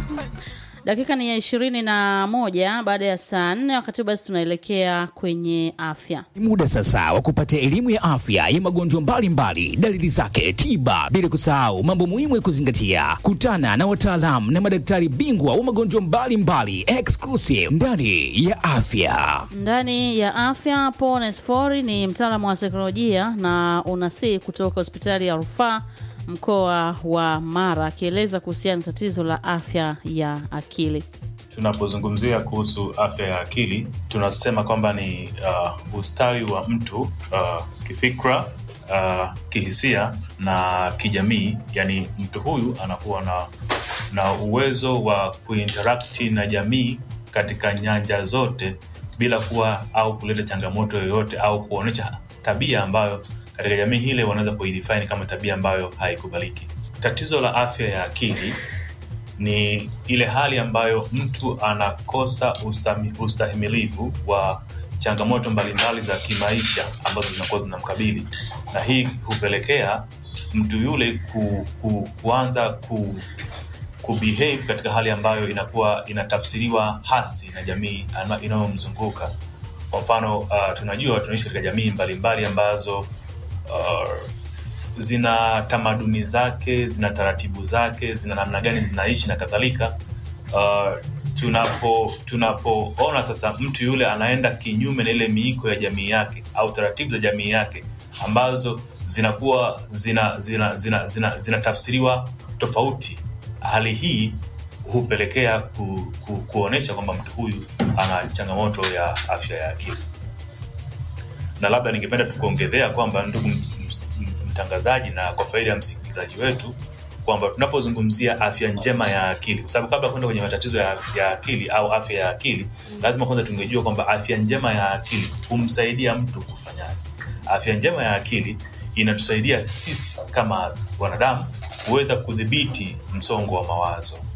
Dakika ni ya ishirini na moja baada ya saa nne. Wakati basi tunaelekea kwenye afya. Ni muda sasa wa kupata elimu ya afya ya magonjwa mbalimbali, dalili zake, tiba, bila kusahau mambo muhimu ya kuzingatia. Kutana na wataalamu na madaktari bingwa wa magonjwa mbalimbali exclusive ndani ya afya. Ndani ya afya, Paul Nesfori ni mtaalamu wa saikolojia na unasii kutoka hospitali ya rufaa mkoa wa Mara, akieleza kuhusiana na tatizo la afya ya akili. Tunapozungumzia kuhusu afya ya akili tunasema kwamba ni uh, ustawi wa mtu uh, kifikra, uh, kihisia na kijamii. Yani mtu huyu anakuwa na, na uwezo wa kuinterakti na jamii katika nyanja zote bila kuwa au kuleta changamoto yoyote au kuonyesha tabia ambayo katika jamii hile wanaweza kuidefine kama tabia ambayo haikubaliki. Tatizo la afya ya akili ni ile hali ambayo mtu anakosa ustami, ustahimilivu wa changamoto mbalimbali za kimaisha ambazo zinakuwa zinamkabili, na hii hupelekea mtu yule ku, ku, kuanza ku, kubehave katika hali ambayo inakuwa inatafsiriwa hasi na jamii inayomzunguka. Kwa mfano uh, tunajua tunaishi katika jamii mbalimbali mbali ambazo uh, zina tamaduni zake, zina taratibu zake, zina namna gani zinaishi na kadhalika. Uh, tunapo tunapoona sasa mtu yule anaenda kinyume na ile miiko ya jamii yake au taratibu za jamii yake ambazo zinakuwa zina zina zina, zina, zina tafsiriwa tofauti, hali hii hupelekea ku, ku, kuonyesha kwamba mtu huyu ana changamoto ya afya ya akili na labda ningependa tukuongezea kwamba ndugu mtangazaji, na kwa faida ya msikilizaji wetu kwamba tunapozungumzia afya njema ya akili, kwa sababu kabla kwenda kwenye matatizo ya, ya akili au afya ya akili, lazima kwanza tungejua kwamba afya njema ya akili humsaidia mtu kufanyaje. Afya njema ya akili inatusaidia sisi kama wanadamu kuweza kudhibiti msongo wa mawazo